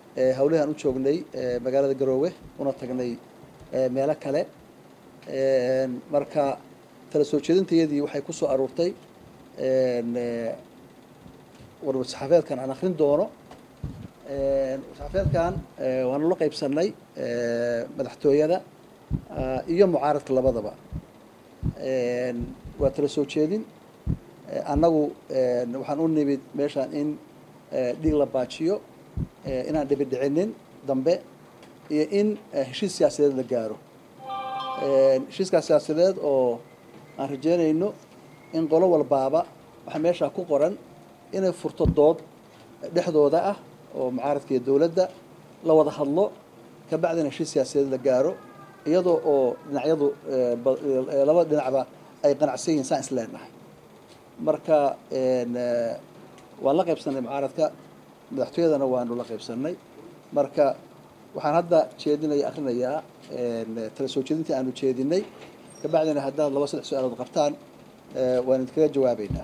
hawlihii aan u joognay magaalada garoowe una tagnay meelo kale marka tala soo jeedintayadii waxay ku soo aruurtay warsaxaafeedkan aan akrin doono warsaxaafeedkan waanu la qaybsanay madaxtooyada iyo mucaaradka labadaba waa tala soo jeedin annagu waxaan u nimid meeshaan in dhiig la baajiyo inaan dhibidhicinin dambe iyo in heshiis siyaasadeed la gaaro heshiiskaas siyaasadeed oo aan rajeynayno in qolo walbaaba waxaa meeshaa ku qoran inay furto dood dhexdooda ah oo mucaaradka iyo dowladda la wada hadlo kabacdina heshiis siyaasadeed la gaaro iyadoo oo dhinacyadu laba dhinacba ay qanacsan yihiin saan isleenahay marka waan la qaybsanay mucaaradka madaxtooyadana waanu la qaybsanay marka waxaan hadda jeedinaya akrinayaa tala soo jeedintii aanu jeedinay kabacdina haddaad laba saddex su-aalood qabtaan waan idinkaga jawaabeynaa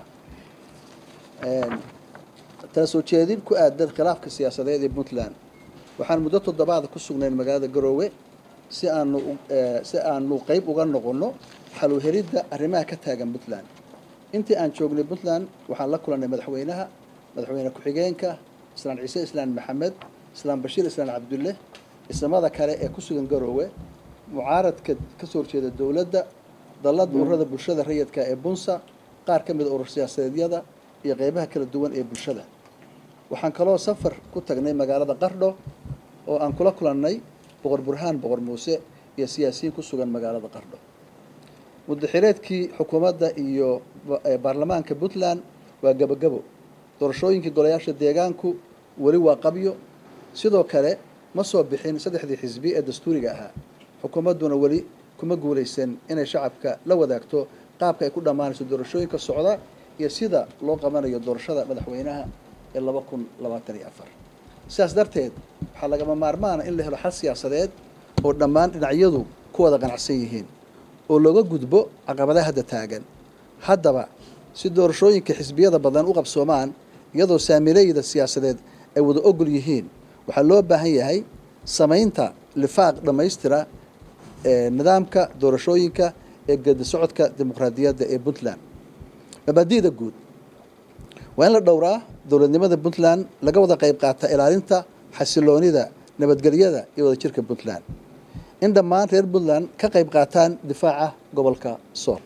tala soo jeedin ku aadan khilaafka siyaasadeed ee puntland waxaan muddo toddobaada ku sugnayn magaalada garoowe si aanu si aanu qeyb uga noqono xaluhelidda arrimaha ka taagan puntland intii aan joognay puntland waxaan la kulannay madaxweynaha madaxweyne ku-xigeenka islaan ciise islaan maxamed islaan bashiir islaan cabdulle islamada kale ee ku sugan garoowe mucaaradka kasoo horjeeda dowladda dallada ururada bulshada rayidka ee bunsa qaar ka mida urur siyaasadeedyada iyo qeybaha kala duwan ee bulshada waxaan kaloo safar ku tagnay magaalada qardho oo aan kula kulannay boqor burhaan boqor muuse iyo siyaasiyiin ku sugan magaalada qardho muddaxireedkii xukuumadda iyo baarlamaanka puntland waa gebogebo doorashooyinkii golayaasha deegaanku weli waa qabyo sidoo kale ma soo bixin saddexdii xisbi ee dastuuriga ahaa xukuumadduna weli kuma guulaysan inay shacabka la wadaagto qaabka ay ku dhammaanayso doorashooyinka socda iyo sida loo qabanayo doorashada madaxweynaha ee laba kun labaatan iyo afar sidaas darteed waxaa lagama maarmaana in la helo xal siyaasadeed oo dhammaan dhinacyadu ku wada qanacsan yihiin oo looga gudbo caqabadaha hadda taagan haddaba si doorashooyinka xisbiyada badan u qabsoomaan iyadoo saamileyda siyaasadeed ay wada ogol yihiin waxaa loo baahan yahay samaynta lifaaq dhammaystira nidaamka doorashooyinka ee gedi socodka dimuqraadiyadda ee puntland mabaadi'da guud waa in la dhowraa dowladnimada puntland laga wada qayb qaata ilaalinta xasiloonida nabadgelyada iyo wadajirka puntland in dhammaan reer puntland ka qayb qaataan difaaca gobolka sool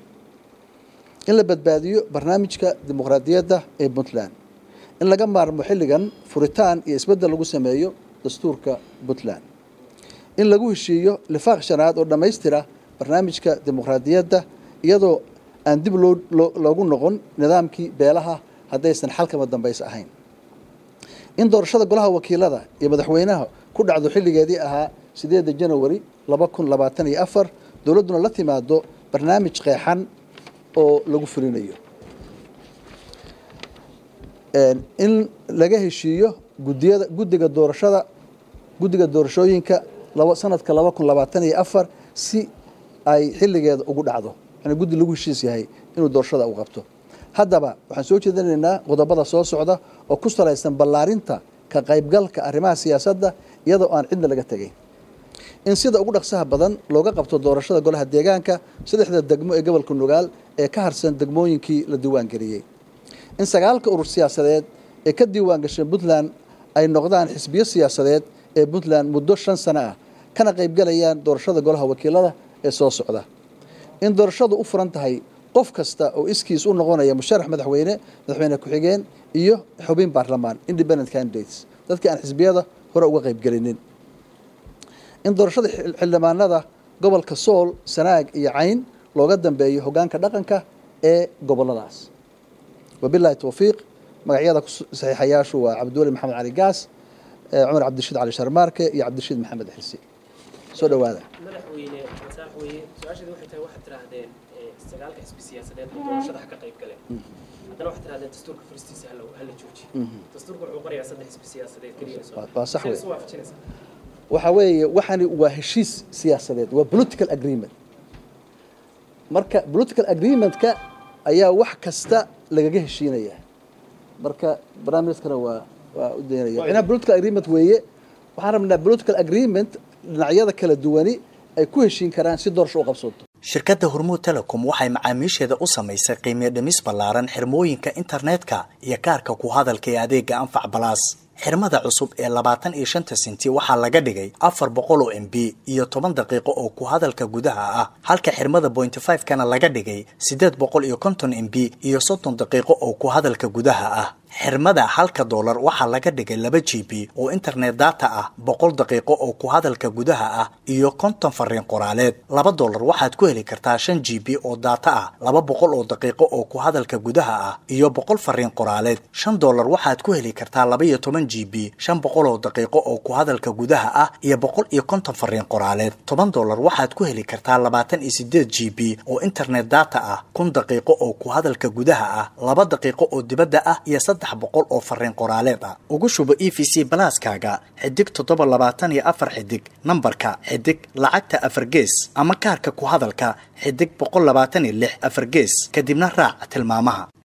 in la badbaadiyo barnaamijka dimuqraadiyadda ee puntland in laga maarmo xilligan furitaan iyo isbeddel lagu sameeyo dastuurka puntland in lagu heshiiyo lifaaq shanaad oo dhammaystira barnaamijka dimuqraadiyadda iyadoo aan dib loo loogu noqon nidaamkii beelaha haddaysan xalkama dambaysa ahayn in doorashada golaha wakiilada iyo madaxweynaha ku dhacdo xilligeedii ahaa sideedda janawari laba kun labaatan iyo afar dowladduna la timaado barnaamij qeexan oo lagu fulinayo in laga heshiiyo gudiyada guddiga doorashada guddiga doorashooyinka laba sanadka laba kun labaatan iyo afar si ay xilligeeda ugu dhacdo yani guddi lagu heshiis yahay inuu doorashada u qabto haddaba waxaan soo jeedinaynaa qodobada soo socda oo ku salaysan ballaarinta ka qaybgalka arrimaha siyaasadda iyadoo aan cidna laga tegayn in sida ugu dhaqsaha badan looga qabto doorashada golaha deegaanka saddexda degmo ee gobolka nugaal ee ka harsan degmooyinkii la diiwaangeliyey in sagaalka urur siyaasadeed ee ka diiwaan gashay puntland ay noqdaan xisbiyo siyaasadeed ee puntland muddo shan sano ah kana qaybgalayaan doorashada golaha wakiilada ee soo socda in doorashadu u furan tahay qof kasta oo iskiis u noqonaya musharax madaxweyne madaxweyne ku-xigeen iyo xubin baarlamaan independent candidates dadkii aan xisbiyada hore uga qaybgelinin in doorashada xildhibaanada gobolka sool sanaag iyo cayn looga dambeeyo hoggaanka dhaqanka ee goboladaas wabilahi towfiiq magacyada saxiixayaashu waa cabdiweli maxamed cali gaas cumar cabdirashiid cali sharmaarke iyo cabdirashiid maxamed xirsi soo dhawaada madaxweyne madaxweyne su-aasheedu waxay tahay waxaad tiraahdeen sagaalka xisbi siyaasadeed oo doorashada ha ka qayb galeen haddana waxaad tirahdeen dastuurka furistiisa hala hala jooji dastuurka wuxuu qorayaa saddex xisbi siyaasadeed keliya soo waa sax wey isu waafajinaysaa waxa weeye waxani waa heshiis siyaasadeed waa political agreement marka political agreementka ayaa wax kasta lagaga heshiinaya marka barnaamijkana waa waa u daynaya inaa political agreement weeye waxaan rabnaa political agreement dhinacyada kala duwani ay ku heshiin karaan si doorasho u qabsooto shirkadda hormuud telecom waxay macaamiisheeda u samaysay qiimiyo dhimis ballaaran xirmooyinka internetka iyo kaarka ku hadalka ee adeega anfac balaas xirmada cusub ee labaatan iyo shanta senti waxaa laga dhigay afar boqol oo m b iyo toban daqiiqo oo ku hadalka gudaha ah halka xirmada pointy five kana laga dhigay siddeed boqol iyo konton m b iyo soddon daqiiqo oo ku hadalka gudaha ah xirmada halka doolar waxaa laga dhigay laba g b oo internet data ah boqol daqiiqo oo ku hadalka gudaha ah iyo konton fariin qoraaleed laba doolar waxaad ku heli kartaa shan g b oo data ah laba boqol oo daqiiqo oo ku hadalka gudaha ah iyo boqol fariin qoraaleed shan doolar waxaad ku heli kartaa laba iyo toban g b shan boqol oo daqiiqo oo ku hadalka gudaha ah iyo boqol iyo konton fariin qoraaleed toban doolar waxaad ku heli kartaa labaatan iyo sideed g b oo internet data ah kun daqiiqo oo ku hadalka gudaha ah laba daqiiqo oo dibadda ah iyo saddex boqol oo fariin qoraaleed ah ugu shubo e v c balaaskaaga xidig toddoba labaatan iyo afar xidig nambarka xidig lacagta afar gees ama kaarka ku hadalka xidig boqol labaatan iyo lix afar gees kadibna raac tilmaamaha